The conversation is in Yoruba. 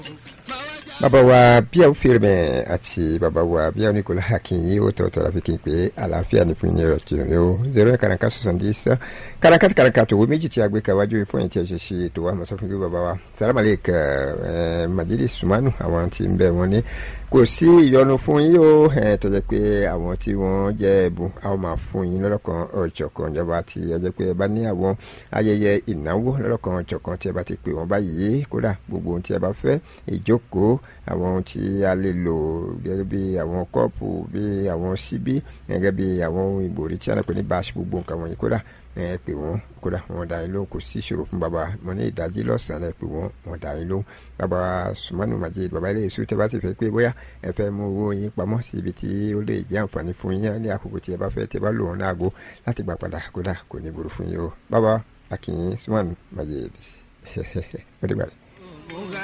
bàbá wa bíyà ó fèrè mẹ àti bàbá wa bíyà ó ní kò láhà kí n yí ó tọ̀tọ̀ láfi kí n pé àlàáfíà ní fún yín rẹ̀ tí ó zero karanka soixante dix karanka ti karanka tó wo méjì tí a gbé kàwájú fún yín tí a ṣe ṣe ètò wa mọ̀sán fún kí bàbá wa sàlámàlẹ́ kẹ ẹ majidi sumanu àwọn tí ń bẹ wọn ní kò sí ìyọnu fún yín ó ẹ tó jẹ́ pé àwọn tí wọ́n jẹ́ ẹ̀bùn àwọn máa fún yín lọ́lọ́kan ọ̀jọ̀kan ìjọba tí ó jẹ́ pé ẹ bá ní àwọn ayẹyẹ ìnáwó lọ́lọ́kan ọ̀jọ̀kan tí ẹ bá ti pè wọ́n báyìí kódà gbogbo ohun tí ẹ bá fẹ́ ìjókòó àwọn ohun tí a lè lò gẹ́gẹ́ bí àwọn kọ́ọ̀pù bí àwọn síbí gẹ́gẹ́ bí àwọn ohun ìbòrí tí a lè pè ní báṣ gbogbo nǹkan wọ̀nyí kódà ẹ pè wọ́n kódà wọ́n dá yín lóhùn kò sí ìṣòro fún bàbá mo ní ìdájí lọ́sàn-án ẹ pè wọ́n wọ́n dá yín lóhùn bàbá sùmánù majid bàbá ilé èso tẹ bá ti fẹ́ pé bóyá ẹ fẹ́ mú owó yín pamọ́ sí ibi tí ó lè jẹ́ àǹfààní fún yín ní àkókò tí ẹ bá fẹ́ tẹ bá lò wọ́n ní aago láti gbà padà kódà kò ní burú fún yín o bàbá akínyìn sùmánù majid ó dìgbà rẹ̀.